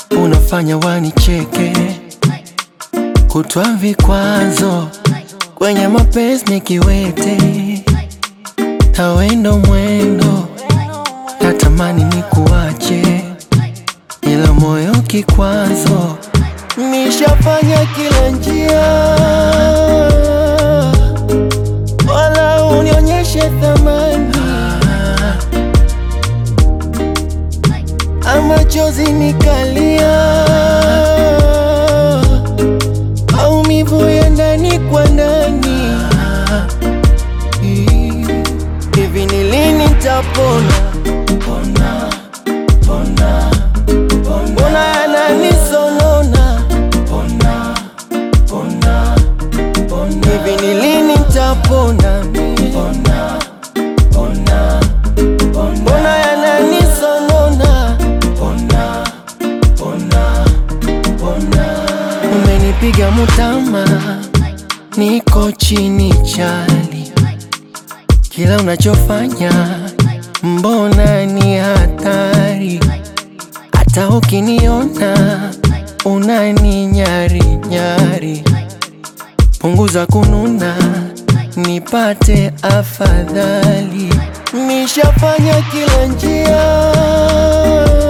unafanya wanicheke, kutwa vikwazo kwenye mapenzi nikiwete, tawendo mwendo, natamani nikuache, ila moyo kikwazo, nishafanya kila njia, wala unionyeshe thamani ama chozi nikalia, maumivu ya ndani kwa ndani. Hivi ni lini nitapona? Pona, pona, pona. Mbona yananisonona? Pona, pona, pona. Hivi ni lini nitapona? Pona, pona, pona. Mbona yananisonona? Pona, pona, pona. Umenipiga mutama, niko chini chali, kila unachofanya mbona ni hatari, hata ukiniona unani nyari nyari, punguza kununa nipate afadhali, nishafanya kila njia